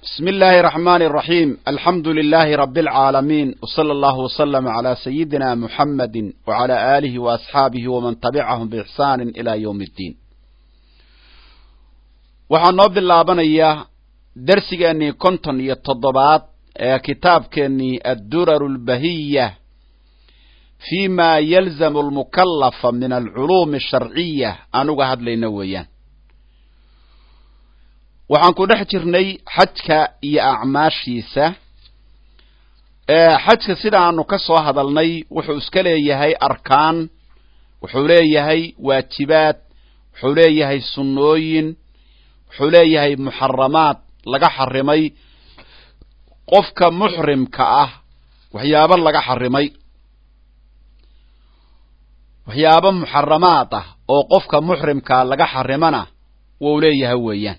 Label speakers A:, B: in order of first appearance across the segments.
A: بسم الله الرحمن الرحيم الحمد لله رب العالمين وصلى الله وسلم على سيدنا محمد وعلى آله وأصحابه ومن تبعهم بإحسان إلى يوم الدين waxaan noo bilaabanayaa dersigeennii konton iyo toddobaad ee kitaabkeennii adduraru lbahiya fi ma yalzamu almukallafa min alculuumi asharciya aan uga hadlayna weeyaan waxaan ku dhex jirnay xajka iyo acmaashiisa xajka sida aanu ka soo hadalnay wuxuu iska leeyahay arkaan wuxuu leeyahay waajibaad wuxuu leeyahay sunnooyin wuxuu leeyahay muxaramaad laga xarimay qofka muxrimka ah waxyaabo laga xarimay waxyaabo muxaramaad ah oo qofka muxrimkaa laga xarimana wuu leeyahay weeyaan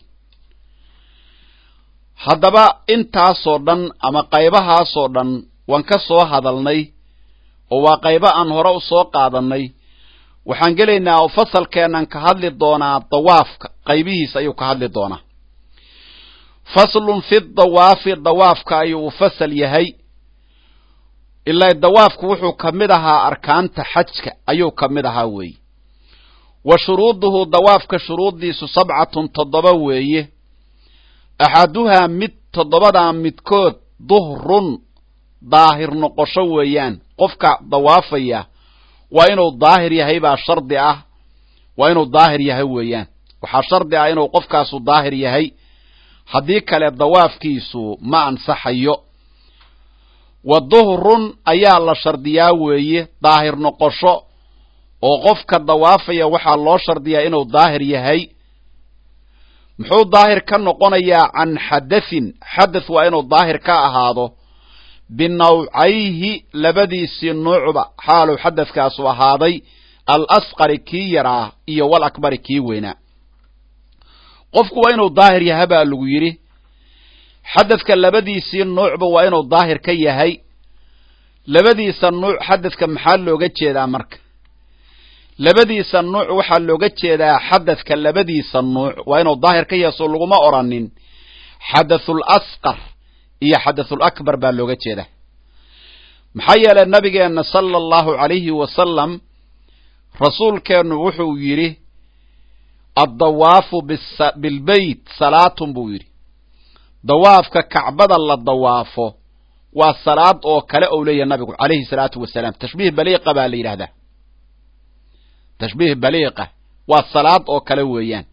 A: haddaba intaasoo dhan ama qaybahaasoo dhan waan ka soo hadalnay oo waa qaybo aan hore u soo qaadannay waxaan gelaynaa oo fasalkeennan ka hadli doonaa dawaafka qaybihiisa ayuu ka hadli doonaa faslun fi dawaafi dawaafka ayuu u fasal yahay ilaa dawaafku wuxuu ka mid ahaa arkaanta xajka ayuu ka mid ahaa weeye wa shuruuduhu dawaafka shuruuddiisu sabcatun toddoba weeye axaduhaa mid toddobadaa midkood duhrun daahir noqosho weeyaan qofka dawaafaya waa inuu daahir yahay baa shardi ah waa inuu daahir yahay weeyaan waxaa shardi ah inuu qofkaasu daahir yahay haddii kale dawaafkiisu ma ansaxayo wa duhrun ayaa la shardiyaa weeye daahir noqosho oo qofka dawaafaya waxaa loo shardiyaa inuu daahir yahay muxuu daahir ka noqonayaa can xadathin xadath waa inuu daahir ka ahaado binawcayhi labadiisii nuucba xaaluu xadathkaasu ahaaday al asqari kii yaraa iyo wal akbari kii weynaa qofku waa inuu daahir yaha baa lagu yidhi xadadka labadiisii nuucba waa inuu daahir ka yahay labadiisa nuuc xadadka maxaa looga jeedaa marka labadiisa nuuc waxaa looga jeedaa xadadka labadiisa nuuc waa inuu daahir ka yahay soo laguma oranin xadathul asqar iyo xadathul akbar baa looga jeedaa maxaa yeelay nabigeenna sala allahu calayhi wasalam rasuulkeennu wuxuu yidhi addawaafu bilbeyt salaatun buu yidhi dawaafka kacbada la dawaafo waa salaad oo kale ou leeyahay nabigu calayhi salaatu wasalaam tashbiih baliiqa baa la yidhahdaa tashbiih baliiqa waa salaad oo kale weeyaan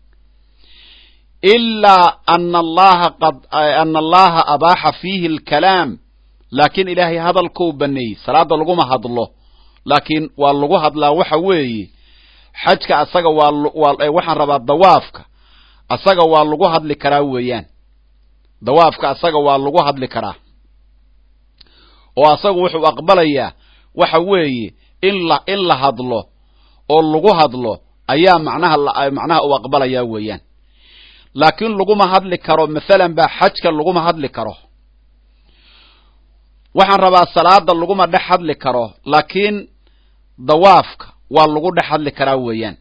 A: ilaa ana allaha qad ana allaha abaaxa fiihi alkalaam laakiin ilaahay hadalkou baneeyey salaada laguma hadlo laakiin waa lagu hadlaa waxa weeye xajka asaga waa waxaan rabaa dawaafka asaga waa lagu hadli karaa weeyaan dawaafka asaga waa lagu hadli karaa oo asagu wuxuu aqbalayaa waxa weeye in la in la hadlo oo lagu hadlo ayaa macnaha macnaha uu aqbalayaa weeyaan laakiin laguma hadli karo mathalan baa xajka laguma hadli karo waxaan rabaa salaada laguma dhex hadli karo laakiin dawaafka waa lagu dhex hadli karaa weeyaan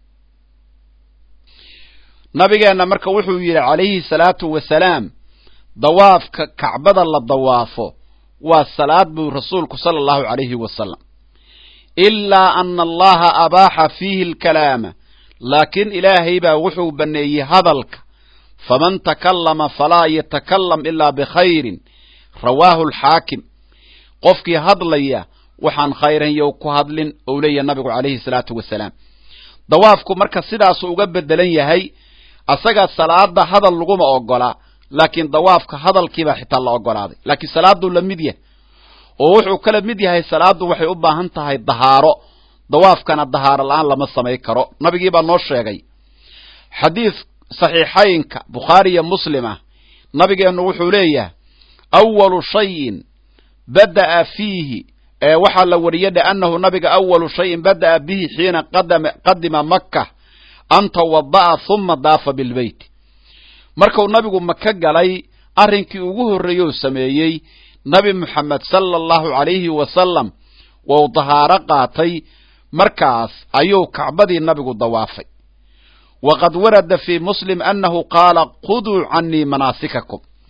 A: nabigeenna marka wuxuu yidhi calayhi salaatu wasalaam dawaafka kacbada la dawaafo waa salaad buu rasuulku sala allahu calayhi wasalam ilaa ana allaha abaaxa fiihi alkalaama laakiin ilaahay baa wuxuu banneeyey hadalka faman takallama falaa yatakalam ilaa bikhayrin rawaahu alxaakim qofkii hadlaya waxaan khayran yow ku hadlin ou leeyahay nabigu calayhi salaatu wasalaam dawaafku marka sidaasu uga bedelan yahay asaga salaada hadal laguma ogola laakiin dawaafka hadalkiibaa xitaa la ogolaaday laakiin salaaduu la mid yahay oo wuxuu kala mid yahay salaaddu waxay u baahan tahay dahaaro dawaafkana dahaaro la-aan lama samay karo nabigii baa noo sheegay xadiid saxiixaynka bukhaari iyo muslima nabigeennu wuxuu leeyahay awalu shayin bada'a fiihi ee waxaa la wariyay dhe annahu nabiga awalu shayin bada'a bihi xiina qadima maka an tawada'a huma daafa bilbeyt markuu nabigu maka galay arrinkii ugu horreeyou sameeyey nabi moxamed sala allahu calayhi wasalam wou dahaaro qaatay markaas ayuu kacbadii nabigu dawaafay waqad warada fii muslim annahu qaala khuduu canii manaasikakum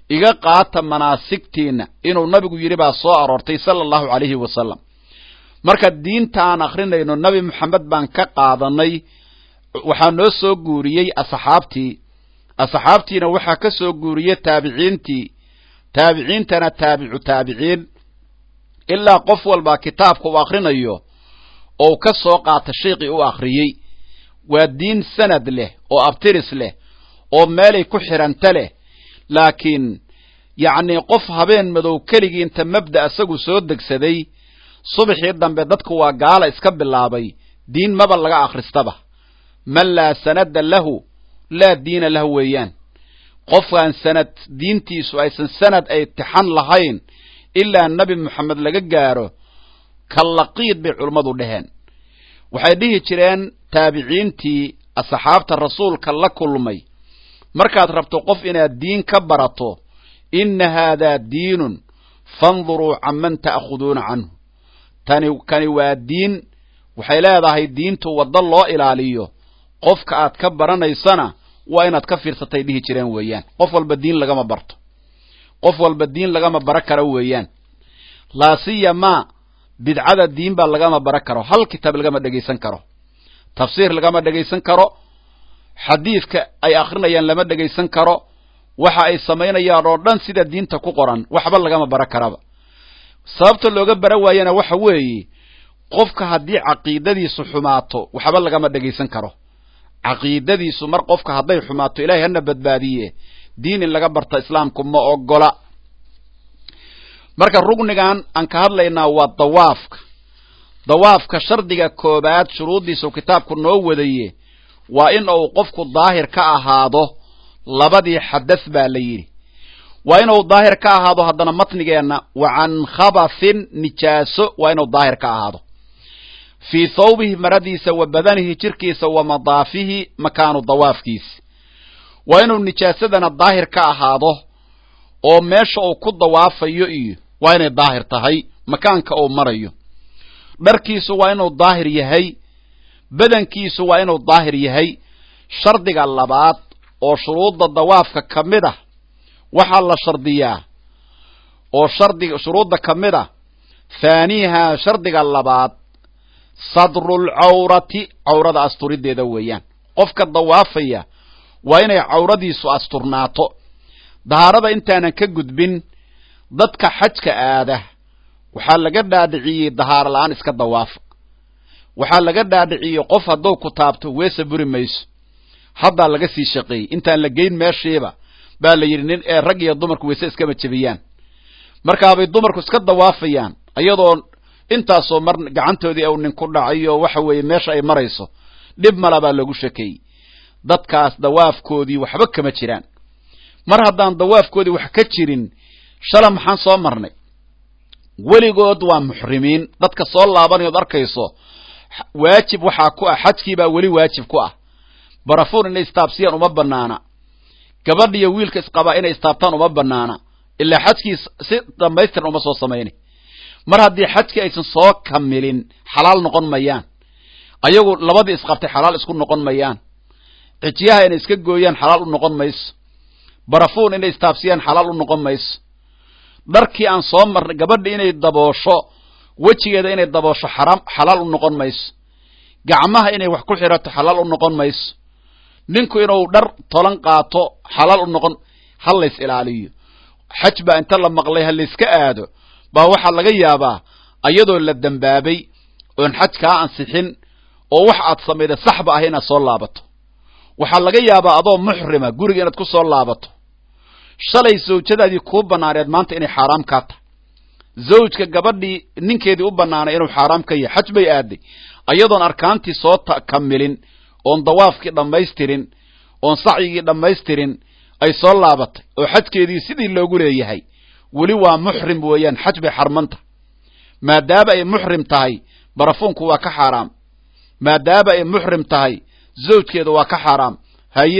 A: iga qaata manaasigtiinna inuu nabigu yidhi baa soo aroortay sala allahu calayhi wasalam marka diinta aan akrinayno nabi moxamed baan ka qaadanay waxaa noo soo guuriyey asxaabtii asxaabtiina waxaa ka soo guuriyey taabiciintii taabiciintana taabicu taabiciin ilaa qof walbaa kitaabka uu akrinayo ou ka soo qaata sheikhii u akhriyey waa diin sanad leh oo abtiris leh oo meelay ku xidhanta leh laakiin yacnii qof habeen madow keligii inta mabda isagu soo degsaday subaxii dambe dadku waa gaala iska bilaabay diin maba laga akhristaba man laa sanada lahu laa diina lahu weeyaan qofkaan sanad diintiisu aysan sanad ay tixan lahayn ilaa nebi moxamed laga gaaro kallaqiid bay culummadu dheheen waxay dhihi jireen taabiciintii asxaabta rasuulka la kulmay markaad rabto qof inaad diin ka barato inna haadaa diinun fanduruu canman ta'khuduuna canhu tani kani waa diin waxay leedahay diintu waddo loo ilaaliyo qofka aad ka baranaysana waa inaad ka fiirsatay dhihi jireen weeyaan qof walba diin lagama barto qof walba diin lagama bara karo weeyaan laasiyamaa bidcada diin baa lagama bara karo hal kitaab lagama dhegaysan karo tafsiir lagama dhegaysan karo xadiidka ay akrinayaan lama dhegaysan karo waxa ay samaynayaan oo dhan sida diinta ku qoran waxba lagama bara karaba sababta looga bara waayana waxa weeye qofka haddii caqiidadiisu xumaato waxba lagama dhegaysan karo caqiidadiisu mar qofka hadday xumaato ilahay hana badbaadiye diin in laga barta islaamku ma ogola marka rugnigan aan ka hadlaynaa waa dawaafka dawaafka shardiga koobaad shuruuddiisu kitaabku noo wadaye waa in uu qofku daahir ka ahaado labadii xadath baa la yidhi waa inuu daahir ka ahaado haddana matnigeenna wa can khabathin nijaaso waa inuu daahir ka ahaado fii thawbihi maradiisa wa badanihi jirkiisa wa madaafihi makaanu dawaafkiisi waa inuu nijaasadana daahir ka ahaado oo meesha uu ku dawaafayo iyo waa inay daahir tahay makaanka uu marayo dharkiisu waa inuu daahir yahay badankiisu waa inuu daahir yahay shardiga labaad oo shuruudda dawaafka ka mid ah waxaa la shardiyaa oo shardiga shuruudda ka mid ah thaaniiha shardiga labaad sadrulcawrati cawrada asturideeda weeyaan qofka dawaafaya waa inay cawradiisu asturnaato dahaarada intaanan ka gudbin dadka xajka aada waxaa laga dhaadhiciyey dahaaro la-aan iska dawaafa waxaa laga dhaadhiciyey qof hadduu ku taabto weese buri mayso haddaa laga sii shaqeeyey intaan la geyn meeshiiba baa la yidhi nin ee rag iyo dumarku weyse iskama jebiyaan markaabay dumarku iska dawaafayaan iyadoo intaasoo mar gacantoodii u nin ku dhacay oo waxa weeye meesha ay marayso dhib mala baa loogu shekeeyey dadkaas dawaafkoodii waxba kama jiraan mar haddaan dawaafkoodii wax ka jirin shala maxaan soo marnay weligood waa muxrimiin dadka soo laabanayood arkayso waajib waxaa ku ah xajkiibaa weli waajib ku ah barafuun inay istaabsiyaan uma banaana gabadhiyo wiilka isqabaa inay istaabtaan uma banaana ilaa xajkii si dhamaystiran uma soo samaynay mar haddii xajkii aysan soo kamilin xalaal noqon mayaan ayagu labadii isqabtay xalaal isku noqon mayaan xijiyaha inay iska gooyaan xalaal u noqon mayso barafuun inay istaabsiyaan xalaal u noqon mayso dharkii aan soo marnay gabadhi inay daboosho wejigeeda inay daboosho xaraam xalaal u noqon mayso gacmaha inay wax ku xirato xalaal u noqon mayso ninku inuu dhar tolan qaato xalaal u noqon ha lays ilaaliyo xaj baa inta la maqlay ha layska aado baa waxaa laga yaabaa ayadoo la dembaabay oon xaj kaa ansixin oo wax aad samayda saxba ah inaad soo laabato waxaa laga yaabaa adoo muxrima guriga inaad ku soo laabato shalay zawjadaadii kuu banaaneed maanta inay xaaraam kaa tahay zawjka gabadhii ninkeedii u banaanay inuu xaaraam ka yahay xaj bay aaday ayadoon arkaantii soo kamilin oon dawaafkii dhammaystirin oon sacyigii dhammaystirin ay soo laabatay oo xajkeedii sidii loogu leeyahay weli waa muxrim weeyaan xaj bay xarmanta maadaama ay muxrim tahay barafuunku waa ka xaaraam maadaama ay muxrim tahay zawjkeeda waa ka xaaraam haye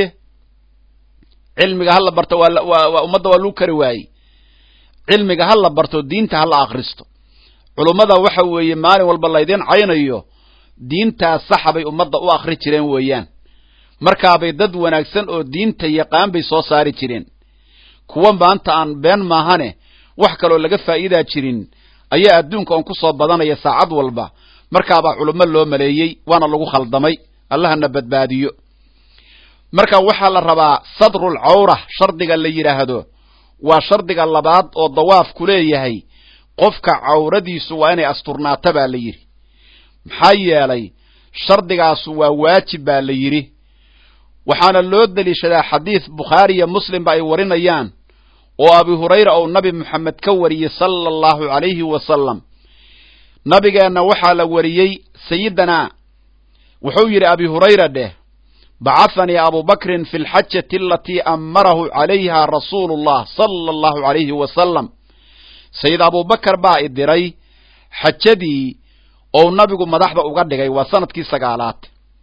A: cilmiga hala barto waa ummadda waa lagu kari waayey cilmiga ha la barto diinta ha la akhristo culummada waxa weeye maalin walba laydin caynayo diintaas saxa bay ummadda u akhri jireen weeyaan markaabay dad wanaagsan oo diinta yaqaan bay soo saari jireen kuwa maanta aan been maahane wax kaloo laga faa'iidaa jirin ayaa adduunka on ku soo badanaya saacad walba markaabaa culummo loo maleeyey waana lagu khaldamay allahana badbaadiyo marka waxaa la rabaa sadrul cawra shardiga la yidhaahdo waa shardiga labaad oo dawaafku leeyahay qofka cawradiisu waa inay asturnaata baa la yidhi maxaa yeelay shardigaasu waa waajib baa la yidhi waxaana loo deliishadaa xadiis bukhaariyo muslimba ay warinayaan oo abi hurayra uu nabi moxamed ka wariyey sala allahu calayhi wasalam nabigeenna waxaa la wariyey sayidana wuxuu yidhi abi hurayra dheh bacahanii abu bakrin fi lxajati alatii amarahu calayha rasuulu llah sala allahu calayhi wasalam sayid abubakar baa i diray xajadii ou nabigu madaxda uga dhigay waa sanadkii sagaalaad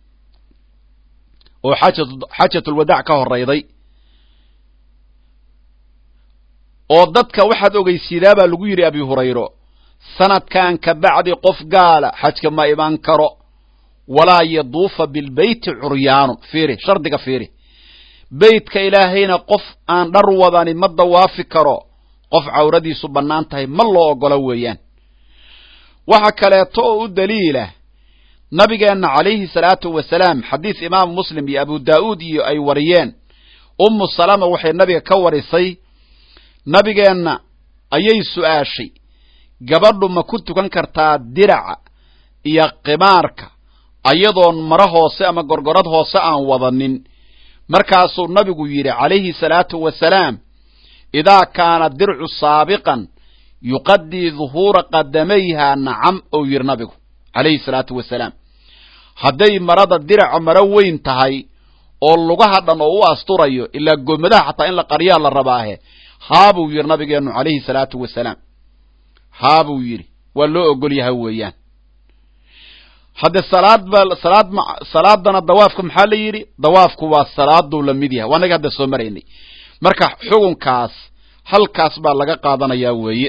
A: oo xaajatulwadaac ka horayday oo dadka waxaad ogeysiidaa baa lagu yidhi abi hurayro sanadkan ka bacdi qof gaala xajka ma iman karo walaa yaduufa bilbeyti curyaanu fiiri shardiga fiiri beytka ilaahayna qof aan dhar wadani ma dawaafi karo qof cawradiisu bannaan tahay ma loo oggolo weeyaan waxa kaleeto oo u daliila nabigeenna calayhi salaatu wasalaam xadiis imaamu muslim iyo abu daa'uud iyo ay wariyeen ummu salama waxay nabiga ka warisay nabigeenna ayay su'aashay gabadhu ma ku tukan kartaa diraca iyo qimaarka ayadoon maro hoose ama gorgorad hoose aan wadanin markaasuu nabigu yidhi calayhi salaatu wasalaam idaa kaana dircu saabiqan yuqadii duhuura qadamayha nacam ou yidhi nabigu calayhi salaatu wasalaam hadday marada diraca maro weyn tahay oo lugaha dhan oo u asturayo ilaa goomadaha xataa in la qaryaa la rabaahe haabuu yidhi nabigeennu calayhi salaatu wasalaam haabuu yidhi waa loo ogol yahay weeyaan hadde salaad ba salaad ma salaadana dawaafka maxaa la yidhi dawaafku waa salaaduu la mid yahay waa naga hadda soo maraynay marka xukunkaas halkaas baa laga qaadanayaa weeye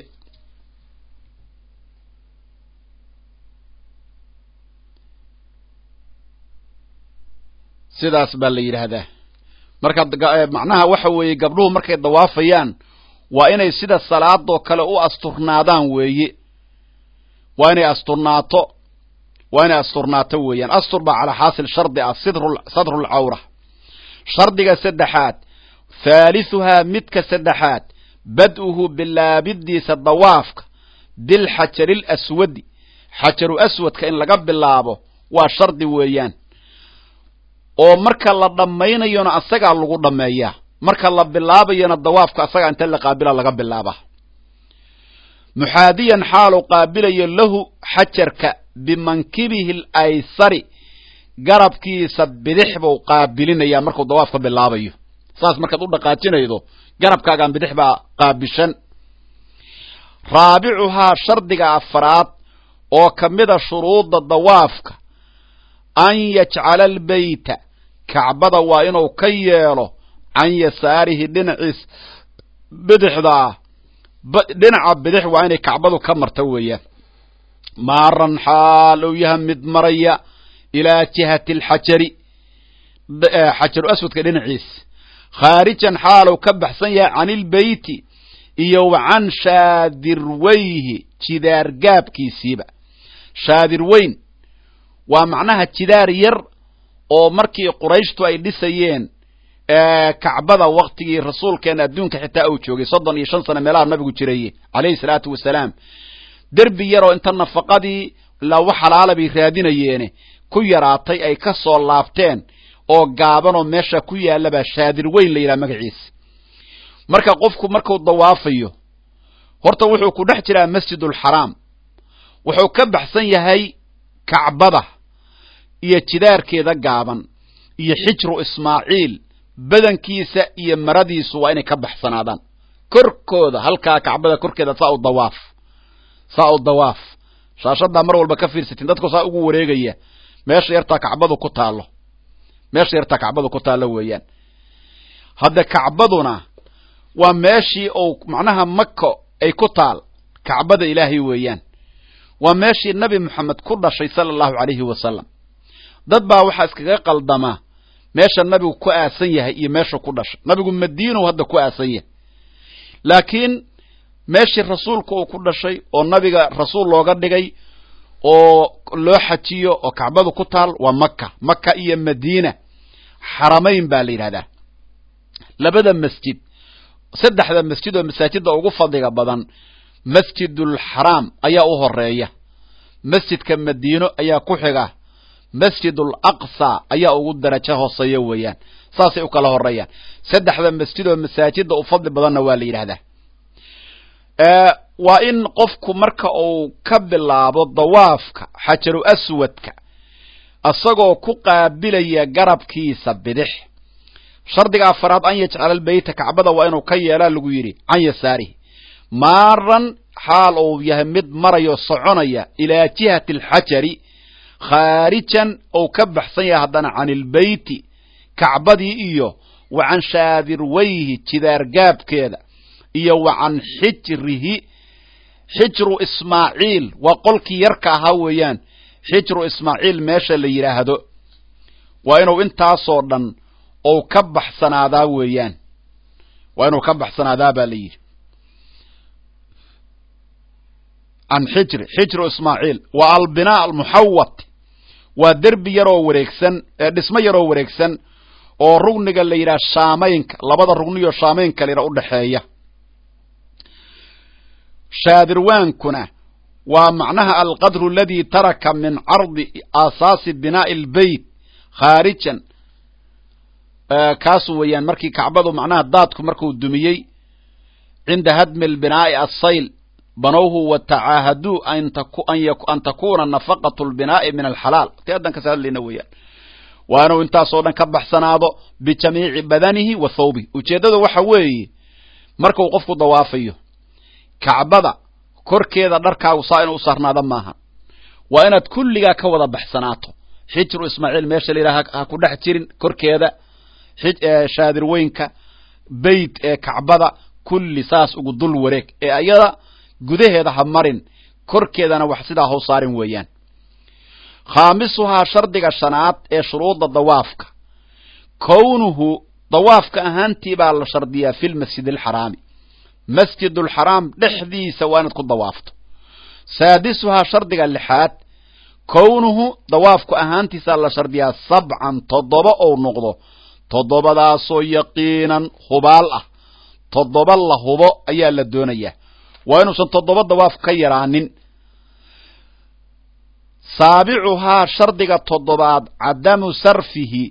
A: sidaas baa la yidhaahdaa marka macnaha waxa weeye gabdhuhu markay dawaafayaan waa inay sida salaadoo kale u asturnaadaan weeye waa inay asturnaato waa inay asturnaato weeyaan astur baa calaa xaasil shardi ah sadrulcawra shardiga saddexaad thaalisuhaa midka saddexaad bad'uhu bilaabidiisa dawaafka bilxajari laswadi xajaru aswadka in laga bilaabo waa shardi weeyaan oo marka la dhammaynayona asagaa lagu dhammeeyaa marka la bilaabayona dawaafka asagaa inta la qaabila laga bilaabaa muxaadiyan xaalu qaabilayo lahu xajarka bimankibihi alaysari garabkiisa bidix buu qaabilinayaa markuu dawaafka bilaabayo saas markaad u dhaqaajinaydo garabkaagaan bidix baa qaabishan raabicuhaa shardiga afraad oo ka mida shuruudda dawaafka an yajcala albeyta kacbada waa inuu ka yeelo can yasaarihi dhinaciis bidixdaa dhinaca bidix waa inay kacbadu ka marta weeyaan maaran xaal ou yaha mid maraya ilaa jihati alxajari xajaru aswadka dhinaciis khaarijan xaalow ka baxsan yahay can ilbeyti iyo wa can shaadirweyhi jidaar gaabkiisiiba shaadir weyn waa macnaha jidaar yar oo markii qurayshtu ay dhisayeen kacbada waktigii rasuulkeena adduunka xitaa uu joogay soddon iyo shan sano meelaha nabigu jiraye calayhi salaatu wasalaam derbi yaroo inta nafaqadii lawa xalaala bay raadinayeene ku yaraatay ay ka soo laabteen oo gaabanoo meesha ku yaallabaa shaadir weyn la yidhaha magaciisa marka qofku markuu dawaafayo horta wuxuu ku dhex jiraa masjidulxaraam wuxuu ka baxsan yahay kacbada iyo jidaarkeeda gaaban iyo xijru ismaaciil badankiisa iyo maradiisu waa inay ka baxsanaadaan korkooda halkaa kacbada korkeeda saa u dawaaf saa u dawaaf shaashadaa mar walba ka fiirsatiin dadku saa ugu wareegaya meesha yartaa kacbadu ku taallo meesha yartaa kacbadu ku taallo weeyaan hadda kacbaduna waa meeshii uu macnaha maka ay ku taal kacbada ilaahay weeyaan waa meeshii nabi moxamed ku dhashay sala allahu calayhi wasalam dad baa waxaa iskaga qaldamaa meesha nabigu ku aasan yahay iyo meesha ku dhashay nabigu madiinow hadda ku aasan yahay laakiin meeshii rasuulka uu ku dhashay oo nabiga rasuul looga dhigay oo loo xajiyo oo kacbadu ku taal waa maka maka iyo madiina xaramayn baa la yidhahdaa labada masjid saddexda masjid oo masaajidda ugu fadliga badan masjidulxaraam ayaa u horeeya masjidka madiino ayaa ku xiga masjidul aqsa ayaa ugu darajo hooseeya weeyaan saasay u kala horeeyaan saddexda masjid oo masaajidda u fadli badanna waa la yidhahdaa waa in qofku marka uu ka bilaabo dawaafka xajaru aswadka isagoo ku qaabilaya garabkiisa bidix shardiga afaraad an yajcala albeyta kacbada waa inuu ka yeelaa lagu yidhi can yasaarihi maaran xaal uu yahay mid marayo soconaya ilaa jihati alxajari khaarijan ou ka baxsan yahay haddana can ilbeyti kacbadii iyo wa can shaadirweyhi jidaargaabkeeda iyo wa can xijrihi xijru ismaaciil waa qolkii yarka ahaa weeyaan xijru ismaaciil meesha la yidhaahdo waa inuu intaasoo dhan ou ka baxsanaadaa weeyaan waa inuu ka baxsanaadaa baa la yidhi can xijri xijru ismaaciil wa albinaa almuxawat waa derbi yaroo wareegsan dhismo yaroo wareegsan oo rugniga la yidhaha shaamaynka labada rugniyo shaamaynka la yidhaha udhaxeeya shaadirwaankuna waa macnaha alqadru aladii taraka min cardi aasaasi binaa'i albeyt khaarijan kaasu weeyaan markii kacbadu macnaha daadku markuu dumiyey cinda hadmi albinaa'i assayl banowhu watacaahaduu an takuna nafaqatu lbinaa'i min alxalaal ti haddan kas hadlayna weeyaan waa inuu intaasoo dhan ka baxsanaado bijamiici badanihi wa thawbihi ujeeddada waxa weeye markuu qofku dawaafayo kacbada korkeeda dharkaagu saa inuu u saarnaada maaha waa inaad kulligaa ka wada baxsanaato xijru ismaaciil meesha la yidhaha ha ku dhex jirin korkeeda shaadirweynka beyt ee kacbada kulli saas ugu dul wareeg ee ayada gudaheeda ha marin korkeedana wax sidaa hau saarin weeyaan khaamisuhaa shardiga shanaad ee shuruudda dawaafka kownuhu dawaafka ahaantii baa la shardiyaa fi lmasjid alxaraami masjidulxaraam dhexdiisa waa inaad ku dawaafto saadisuhaa shardiga lixaad kownuhu dawaafku ahaantiisaa la shardiyaa sabcan toddoba ou noqdo toddobadaasoo yaqiinan hubaal ah toddoba la hubo ayaa la doonayaa waa inuusan toddoba dawaaf ka yaraanin saabicuhaa shardiga toddobaad cadamu sarfihi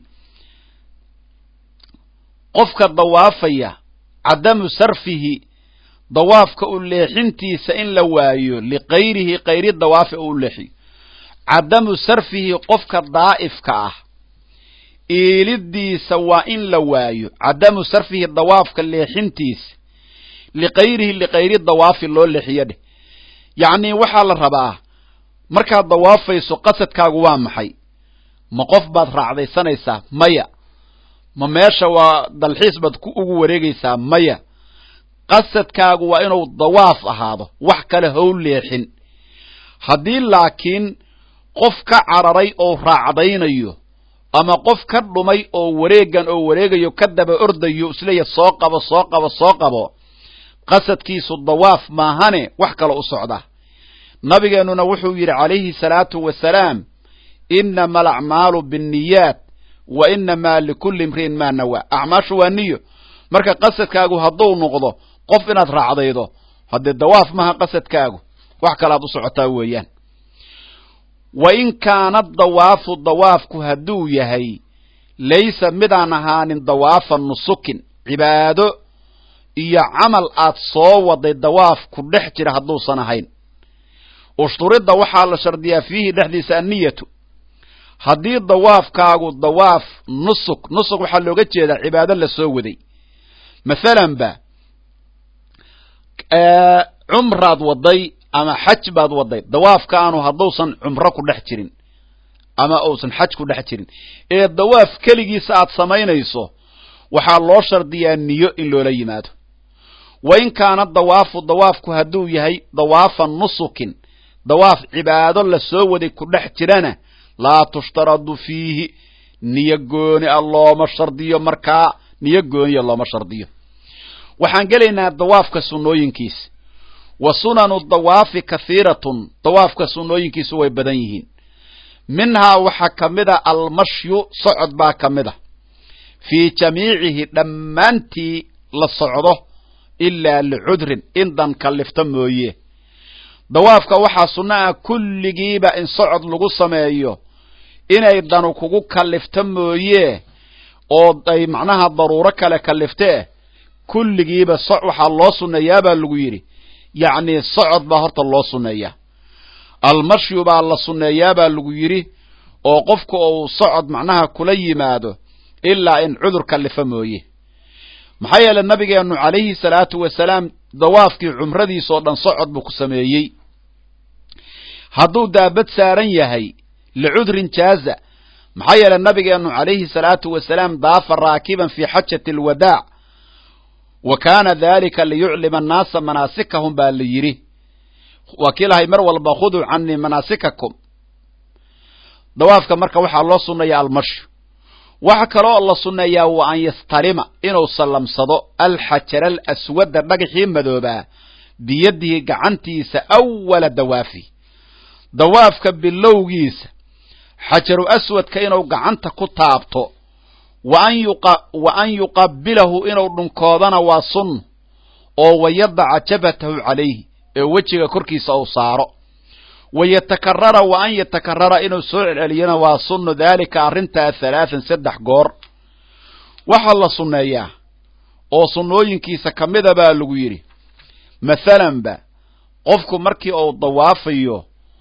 A: qofka dawaafaya cadamu sarfihi dawaafka u leexintiisa in la waayo likayrihi kayri dawaafi oo u leexiyo cadamu sarfihi qofka daa'ifka ah iilidiisa waa in la waayo cadamu sarfihi dawaafka leexintiisa likayrihi likayri dawaafi loo leexiyo dheh yacnii waxaa la rabaa markaad dawaafayso qasadkaagu waa maxay ma qof baad raacdaysanaysaa maya ma meesha waa dalxiis baad ku ugu wareegaysaa maya qasadkaagu waa inuu dawaaf ahaado wax kale how leexin haddii laakiin qof ka cararay oo raacdaynayo ama qof ka dhumay oo wareegan oo wareegayo ka daba ordayo isleeya soo qabo soo qabo soo qabo qasadkiisu dawaaf maahane wax kale u socda nabigeennuna wuxuu yidhi calayhi salaatu wasalaam inama alacmaalu binniyaat wa inamaa likulli imri'in maa nawaa acmaashu waa niyo marka qasadkaagu hadduu noqdo qof inaad raacdaydo haddee dawaaf maha qasadkaagu wax kalaad u socotaa weeyaan wa in kaana dawaafu dawaafku hadduu yahay laysa midaan ahaanin dawaafa nusukin cibaado iyo camal aad soo waday dawaaf ku dhex jira hadduusan ahayn ushturidda waxaa la shardiyaa fiihi dhexdiisa anniyatu haddii dawaafkaagu dawaaf nusuk nusuk waxaa looga jeedaa cibaado la soo waday masalan ba cumraad waday ama xaj baad waday dawaafkaanu hadduusan cumro ku dhex jirin ama uusan xaj ku dhex jirin ee dawaaf keligiisa aad samaynayso waxaa loo shardiyaa niyo in loola yimaado wa in kaana dawaafu dawaafku hadduu yahay dawaafa nusukin dawaaf cibaado la soo waday ku dhex jirana laa tushtaradu fiihi niyo gooni a looma shardiyo markaa niyo gooniya looma shardiyo waxaan gelaynaa dawaafka sunnooyinkiisa wa sunanu dawaafi kahiiratun dawaafka sunnooyinkiisu way badan yihiin minhaa waxaa ka mid a almashyu socod baa ka mid a fii jamiicihi dhammaantii la socdo ilaa licudrin in dan kallifta mooye dawaafka waxaa sunno ah kulligiiba in socod lagu sameeyo inay danu kugu kallifta mooye oo ay macnaha daruuro kale kalliftee kulligiiba so waxaa loo sunneeyaa baa lagu yidhi yacnii socod baa horta loo sunneeyaa almashyu baa la sunneeyaa baa lagu yidhi oo qofku uu socod macnaha kula yimaado ilaa in cudur kallifa mooye maxaa yeelay nabigeennu calayhi salaatu wasalaam dawaafkii cumradiisoo dhan socod buu ku sameeyey hadduu daabad saaran yahay licudrin jaaza maxaa yeelay nabigeennu calayhi salaatu wasalaam daafa raakiban fii xajati alwadaac wa kaana dalika liyuclima annaasa manaasikahum baa la yidhi waa kii lahay mar walba khuduu canii manaasikakum dawaafka marka waxaa loo sunneeya almashyu waxa kaloo la sunneeyaa wa an yastalima inuu sallamsado alxajara alaswadda dhagaxii madoobaa biyadihi gacantiisa awala dawaafi dawaafka bilowgiisa xajaru aswadka inuu gacanta ku taabto wa an yuqabilahu inuu dhunkoodana waa sunn oo wayadaca jabhatahu calayhi ee wejiga korkiisa uu saaro wa yatakarara wa an yatakarara inuu soo celceliyana waa sunnu daalika arrintaa halaathan saddex goor waxaa la sunneeyaa oo sunnooyinkiisa ka mida baa lagu yidhi mathalanba qofku markii uu dawaafayo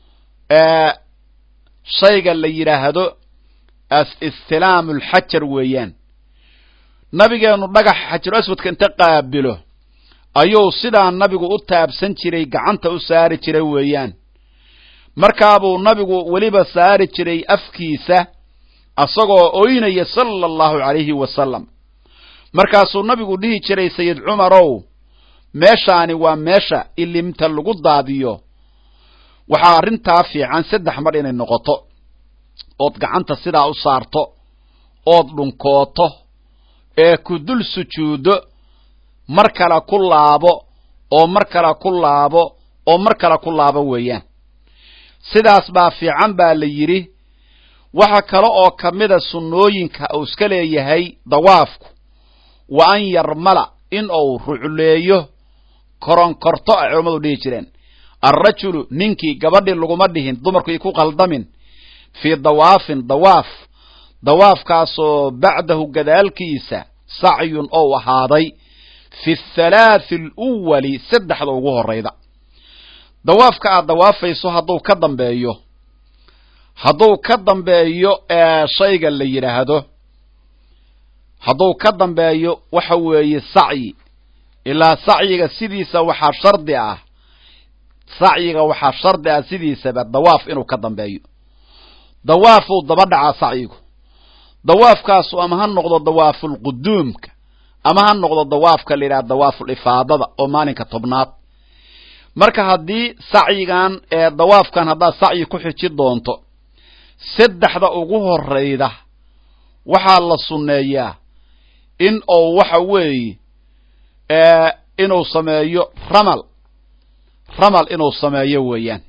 A: shayga la yidhaahdo istilaamu lxajar weeyaan nabigeennu dhagax xajaru aswadka inta qaabilo ayuu sidaa nabigu u taabsan jiray gacanta u saari jiray weeyaan markaabuu nabigu weliba saari jiray afkiisa asagoo oynaya sala allahu calayhi wasalam markaasuu nabigu dhihi jiray sayid cumarow meeshaani waa meesha ilimta lagu daadiyo waxaa arrintaa fiican saddex mar inay noqoto ood gacanta sidaa u saarto ood dhunkooto ee ku dul sujuuddo mar kale ku laabo oo mar kale ku laabo oo mar kale ku laabo weeyaan sidaas baa fiican baa la yidhi waxa kale oo ka mida sunnooyinka uu iska leeyahay dawaafku wa an yarmala in uu rucleeyo koronkorto ay culammadu dhihi jireen alrajulu ninkii gabadhii laguma dhihin dumarku ku qaldamin fii dawaafin dawaaf dawaafkaasoo bacdahu gadaalkiisa sacyun ou ahaaday fi thalaathi aluwali saddexda ugu horrayda dawaafka aad dawaafayso hadduu ka dambeeyo hadduu ka dambeeyo shayga la yidhaahdo hadduu ka dambeeyo waxa weeye sacyi ilaa sacyiga sidiisa waxaa shardi ah sacyiga waxaa shardi ah sidiisaba dawaaf inuu ka dambeeyo dawaafuu daba dhacaa sacyigu dawaafkaasu ama ha noqdo dawaafulquduumka ama ha noqdo dawaafka la yidhaha dawaaful ifaadada oo maalinka tobnaad marka haddii sacyigan ee dawaafkan haddaad sacyi ku xiji doonto saddexda ugu horrayda waxaa la sunneeyaa in uu waxa weeye inuu sameeyo ramal ramal inuu sameeyo weeyaan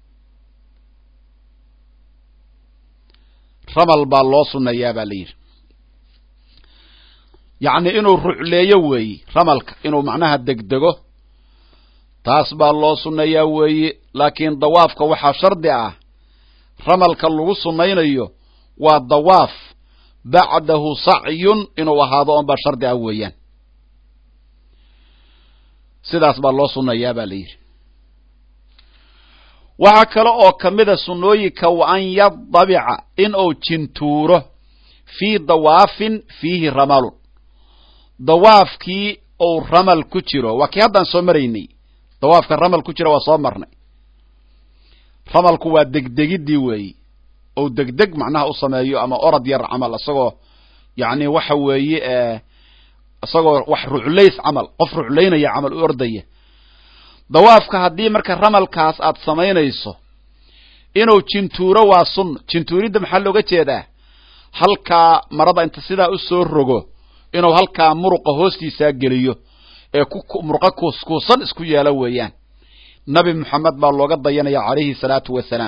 A: ramal baa loo sunneeyaa baa la yidhi yacni inuu rucleeyo weeye ramalka inuu macnaha degdego taas baa loo sunneeyaa weeye laakiin dawaafka waxaa shardi ah ramalka lagu sunnaynayo waa dawaaf bacdahu sacyun inuu ahaado oon baa shardi ah weeyaan sidaas baa loo sunnayaa baa la yidhi waxaa kale oo ka mida sunnooyinka wa an yadabica in uu jintuuro fii dawaafin fiihi ramalun dawaafkii uu ramal ku jiro waa kii haddaan soo maraynay dawaafka ramal ku jira waa soo marnay ramalku waa degdegiddii weeyi ou degdeg macnaha u sameeyo ama orad yar camal isagoo yacni waxa weeye isagoo wax ruclays camal qof ruclaynaya camal u ordaya dawaafka haddii marka ramalkaas aad samaynayso inuu jintuuro waa sunno jintuuridda maxaa looga jeedaa halkaa marada inta sidaa u soo rogo inuu halkaa muruqa hoostiisaa geliyo ee murqo kuuskuusan isku yeelo weeyaan nabi moxamed baa looga dayanaya calayhi salaatu wasalaam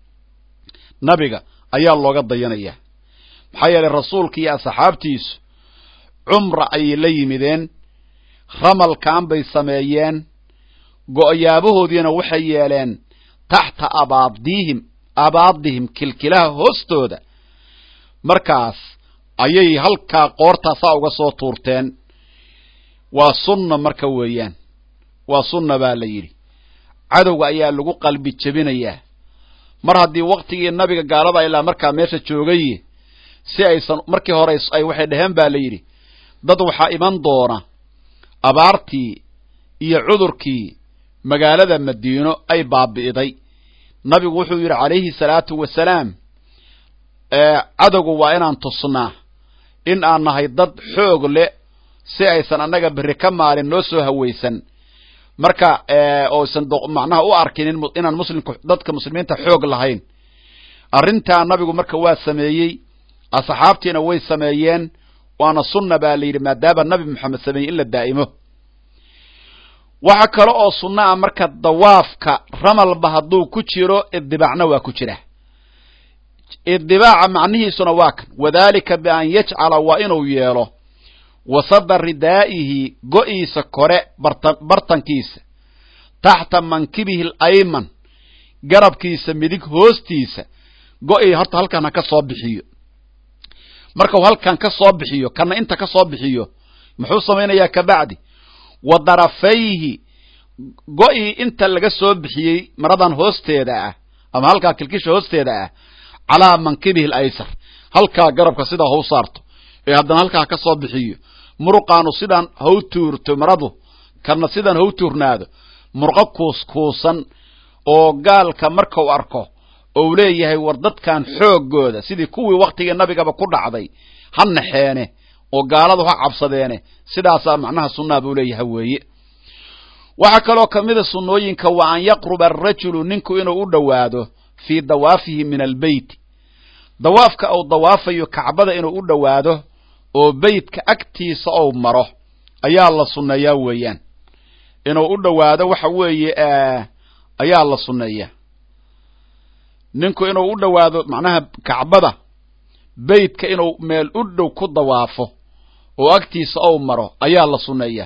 A: nabiga ayaa looga dayanaya maxaa yeelay rasuulka iyo asxaabtiisu cumra ayay la yimideen ramalkan bay sameeyeen go'yaabahoodiina waxay yeeleen taxta abaadihim abaadihim kilkilaha hoostooda markaas ayay halkaa qoortaasaa uga soo tuurteen waa sunna marka weeyaan waa sunna baa la yidhi cadowga ayaa lagu qalbi jebinayaa mar haddii waktigii nabiga gaalada ilaa markaa meesha joogay si aysan markii hore ay waxay dhaheen baa la yidhi dad waxaa iman doona abaartii iyo cudurkii magaalada madiino ay baabi'iday nabigu wuxuu yidhi calayhi salaatu wasalaam cadowgu waa inaan tusnaa in aan nahay dad xoog leh si aysan annaga berri ka maalin noo soo hawaysan marka oosan macnaha u arkinin inaan muslimka dadka muslimiinta xoog lahayn arrintaa nabigu marka waa sameeyey asxaabtiina way sameeyeen waana sunna baa la yidhi maadaama nabi moxamed sameeyey in la daa'imo waxa kale oo sunna ah marka dawaafka ramalba hadduu ku jiro iddibaacna waa ku jira idibaaca macnihiisuna waa kan wadalika bian yajcala waa inuu yeelo wasada ridaa'ihi go'iisa kore bartankiisa taxta mankibihi alayman garabkiisa midig hoostiisa go'ii horta halkan ha ka soo bixiyo marka uu halkan ka soo bixiyo kana inta ka soo bixiyo muxuu samaynayaa kabacdi wa darafayhi go'ii inta laga soo bixiyey maradan hoosteeda ah ama halkaa kilkisha hoosteeda ah calaa mankibihi alaysar halkaa garabka sidaa hau saarto ee haddana halkaa ka soo bixiyo muruqaanu sidaan hau tuurto maradu kana sidaan hau tuurnaado murqo kuuskuusan oo gaalka markau arko ou leeyahay war dadkan xooggooda sidii kuwii waktigii nabigaba ku dhacday ha naxeene oo gaaladu ha cabsadeene sidaasaa macnaha sunnaha buu leeyahay weeye waxaa kaloo ka mida sunnooyinka waa an yaqruba arajulu ninku inuu u dhowaado fii dawaafihi min albeyt dawaafka uu dawaafayo kacbada inuu u dhowaado oo beytka agtiisa ou maro ayaa la sunneeyaa weeyaan inuu u dhowaado waxa weeye ayaa la sunneeyaa ninku inuu u dhowaado macnaha kacbada beytka inuu meel u dhow ku dawaafo oo agtiisa ou maro ayaa la sunneeyaa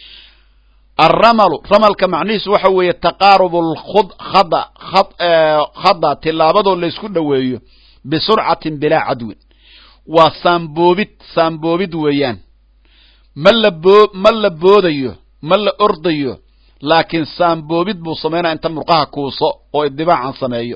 A: alramalu ramalka macnihiisu waxa weeye taqaarubu lkhada khada tillaabadoo laysku dhoweeyo bisurcatin bilaa cadwin waa saamboobid saamboobid weeyaan ma la boo ma la boodayo ma la ordayo laakiin saamboobid buu samaynaya inta murqaha kuuso oo idibaacan sameeyo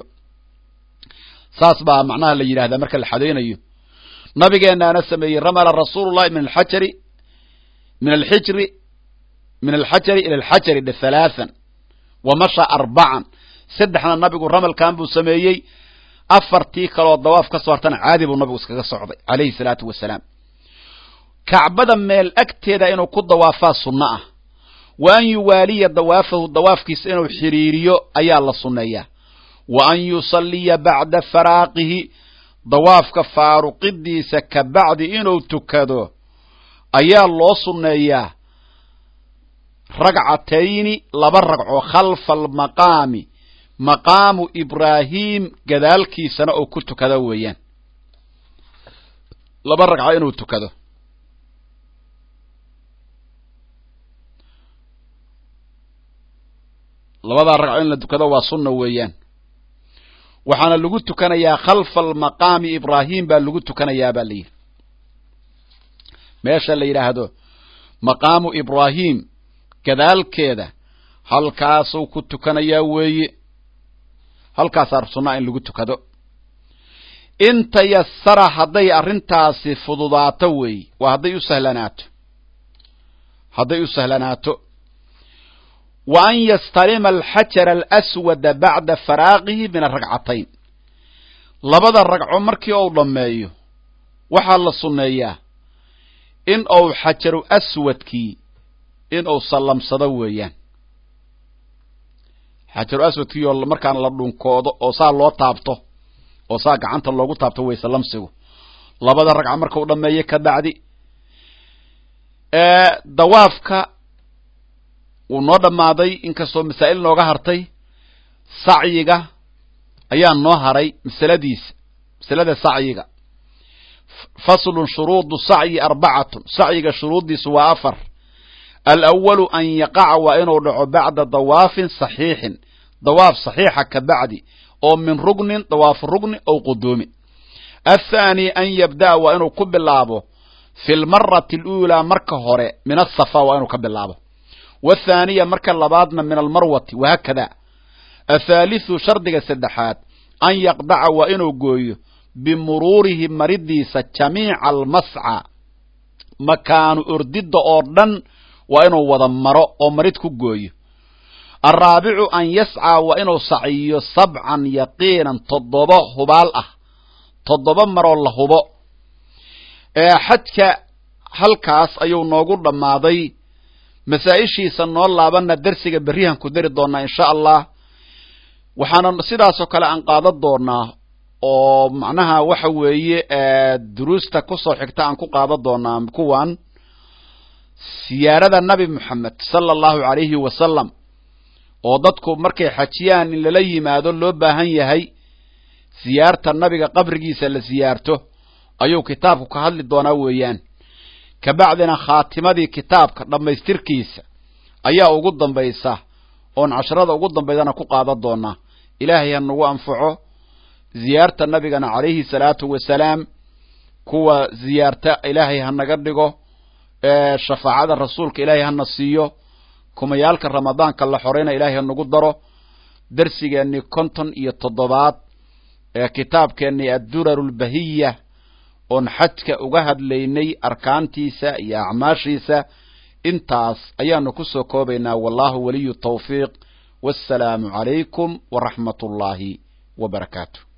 A: saas baa macnaha la yidhahdaa marka la xadaynayo nabigeennaana sameeyey ramala rasuulullahi min alxajari min alxijri min alxajari ila alxajari dhe halaathan wa masha arbacan saddexna nabigu ramalkan buu sameeyey afartii kaloo dawaaf ka soo hartana caadi buu nabigu iskaga socday calayhi salaatu wasalaam kacbada meel agteeda inuu ku dawaafaa sunno ah wa an yuwaaliya dawaafahu dawaafkiisa inuu xidhiiriyo ayaa la sunneeyaa wa an yusalliya bacda faraaqihi dawaafka faaruqidiisa ka bacdi inuu tukado ayaa loo sunneeyaa ragcatayni laba ragco khalfa almaqaami maqaamu ibraahim gadaalkiisana oo ku tukado weeyaan laba ragco inuu tukado labadaa ragco in la tukado waa sunna weeyaan waxaana lagu tukanayaa khalfa almaqaami ibraahim baa lagu tukanayaa baa layidhi meesha la yidhaahdo maqaamu ibraahim gadaalkeeda halkaasuu ku tukanayaa weeye halkaasaa sunnaa in lagu tukado in tayasara hadday arrintaasi fududaato weeye waa hadday u sahlanaato hadday u sahlanaato wa an yastalima alxajara alaswada bacda faraaqihi min aragcatayn labada ragco markii uu dhammeeyo waxaa la sunneeyaa in uu xajaru aswadkii in uu sallamsado weeyaan xajaru aswadkii oo markaan la dhunkoodo oo saa loo taabto oo saa gacanta loogu taabto way sallamsigu labada ragca markau dhammeeyo ka bacdi dawaafka wuu noo dhammaaday inkastoo masaa'il nooga hartay sacyiga ayaa noo haray masaladiisa masalada sacyiga faslun shuruudu sacyi arbacatun sacyiga shuruuddiisu waa afar alawalu an yaqaca waa inuu dhaco bacda dawaafin saxiixin dawaaf saxiixa ka bacdi oo min rugnin dawaafu rugni ow quduumin athaani an yabda'a waa inuu ku bilaabo fi lmarati aluulaa marka hore min asafa waa inuu ka bilaabo wathaaniya marka labaadna min almarwati wahaakada athaalithu shardiga saddexaad an yaqdaca waa inuu gooyo bimuruurihi maridiisa jamiica almasca makaanu ordidda oo dhan waa inuu wada maro oo marid ku gooyo alraabicu an yascaa waa inuu saciyo sabcan yaqiinan toddoba hubaal ah toddoba maroo la hubo xajka halkaas ayuu noogu dhammaaday masaa-ishiisa noo laabanna dersiga berrihan ku dari doonaa insha allah waxaana sidaasoo kale aan qaadan doonaa oo macnaha waxa weeye duruusta kusoo xigta aan ku qaadan doonaa kuwan siyaarada nabi moxamed sala allahu calayhi wasalam oo dadku markay xajiyaan in lala yimaado loo baahan yahay siyaarta nabiga qabrigiisa la siyaarto ayuu kitaabku ka hadli doonaa weeyaan kabacdina khaatimadii kitaabka dhammaystirkiisa ayaa ugu dambaysa oon casharada ugu dambaydana ku qaadan doonaa ilaahay ha nagu anfaco ziyaarta nabigana calayhi salaatu wasalaam kuwa ziyaarta ilaahay ha naga dhigo shafaacada rasuulka ilaahay hana siiyo kumayaalka ramadaanka la xorayna ilaahay ha nagu daro darsigeennii konton iyo toddobaad ee kitaabkeennii adduraru lbahiya oon xajka uga hadlaynay arkaantiisa iyo acmaashiisa intaas ayaanu ku soo koobaynaa wallahu waliyu tawfiiq wassalaamu calaykum waraxmat ullaahi wa barakaatu